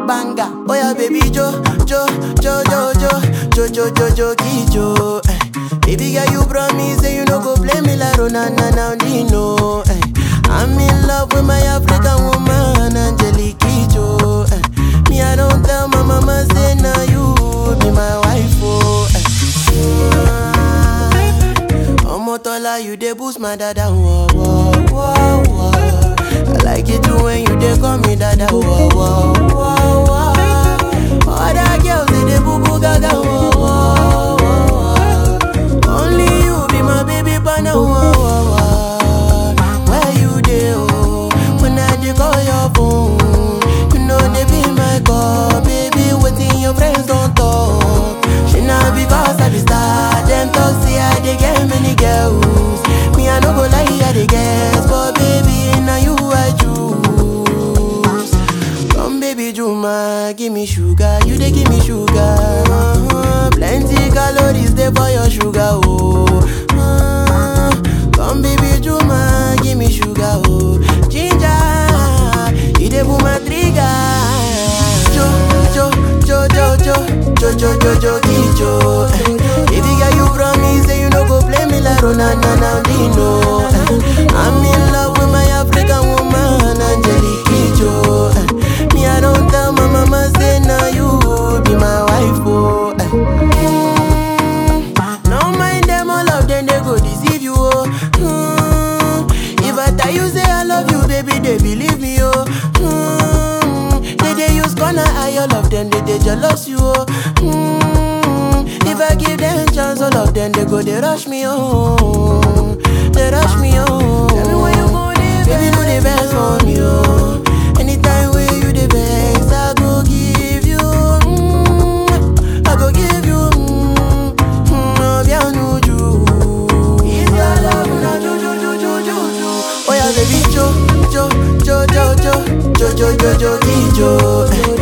banger. Oh yeah, baby Jo, Jo, Jo, Jo, Jo, Jo, Jo, Jo, Jo, Jo. Eh. Baby girl, you promise say you no go play me like Ronana now Dino. Eh. I'm in love with my African woman, Angelique Kidjo. Eh. Me, I don't tell my mama say now you be my wife. Oh. Eh. Omotola, you dey boost my dada. Whoa, whoa, whoa, whoa. I like it too when you dey call me dada. Whoa, whoa, whoa, whoa. Other girls they dey boo boo gaga. Whoa, whoa, whoa. Only you be my baby partner. Whoa, whoa, whoa. Where you dey? Oh, when I dey call your phone, you know they be my call, baby. Waiting your friends don't talk. She not because I be star. Them talk say I dey get many girls. Me I no go lie, I dey guess, but baby now you I choose. Come baby Juma, give me sugar, you dey give me sugar. Uh-huh. Plenty calories dey for your sugar, oh. Uh, come baby Juma, give me sugar, oh. Ginger, you dey pull my trigger. Jo, jo, jo, jo, jo, jo, jo, jo, jo, jo. Baby girl, you promise say you no go play me like Ronana now Dino. Eh, I'm in love with my African woman, Angelique Kidjo. Eh, Me, I don't tell my mama say now you be my wife, oh. eh. Mm, No mind them, all of them they go deceive you, oh. Mm, If I tell you say I love you, baby, they believe me, oh. Mm, They they use gonna eye all of them, they they jealous you, oh. Mm, If I give them chance, all of them they go they rush me, oh. They rush me, oh. Tell me when you go there, baby, do the best for me, oh. Anytime when you the best, I go give you, mm, I go give you, mm, mm, oh, bien nuju. It's your love, na ju ju ju ju ju ju. Oh yeah, baby, jo jo jo jo jo jo jo jo jo jo jo.